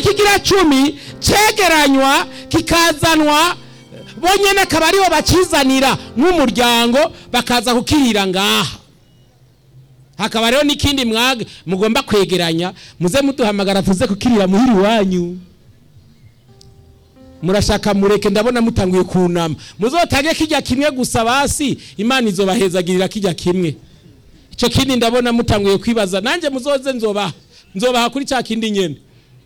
kigira cumi cegeranywa kikazanwa bonyene akaba aribo bakizanira nk'umuryango bakaza kukirira ngaha hakaba rero n'ikindi mwage mugomba kwegeranya muze muduhamagara tuze kukirira muhiri wanyu murashaka mureke ndabona mutanguye kunama muzotage kijya kimwe gusa basi imana izobahezagirira kijya kimwe icyo kindi ndabona mutanguye kwibaza nanjye muzoze nzobaha nzobaha kuri cya kindi nyene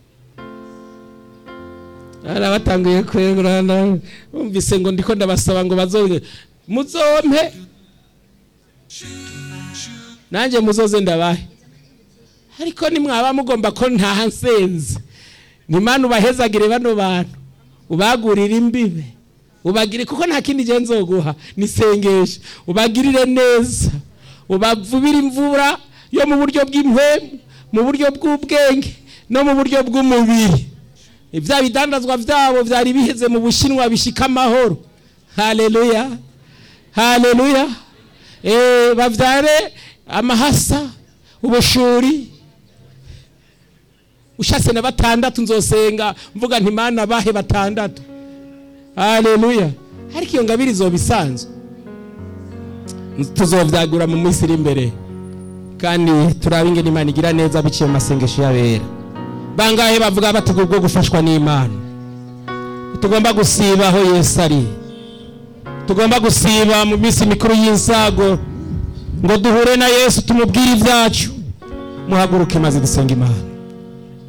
arabatanguye kwegurana umvise ngo ndiko ndabasaba ngo bazoge muzompe nanjye muzoze ndabahe ariko nimwaba mugomba ko ntaha nsenze nimana ubahezagire bano bantu ubagurire imbibe ubagire kuko nta kindi gihe nzoguha nisengesha ubagirire neza ubavubire imvura yo mu buryo bw'impwemu mu buryo bw'ubwenge no mu buryo bw'umubiri ibya bidandazwa byabo byari biheze mu bushinwa bishika amahoro haleluya haleluya eh bavyare amahasa ubushuri ushatse na batandatu nzosenga mvuga nti mana bahe batandatu haleluya ariko iyo ngabiri izoba isanzwe tuzovyagura mu minsi iri imbere kandi turabe ingene imana igira neza biciye mu masengesho y'abera bangahe bavuga bati ubwo gufashwa n'imana tugomba gusiba aho yesu ari tugomba gusiba mu minsi mikuru y'insago ngo duhure na yesu tumubwire ibyacu muhaguruke maze dusenga imana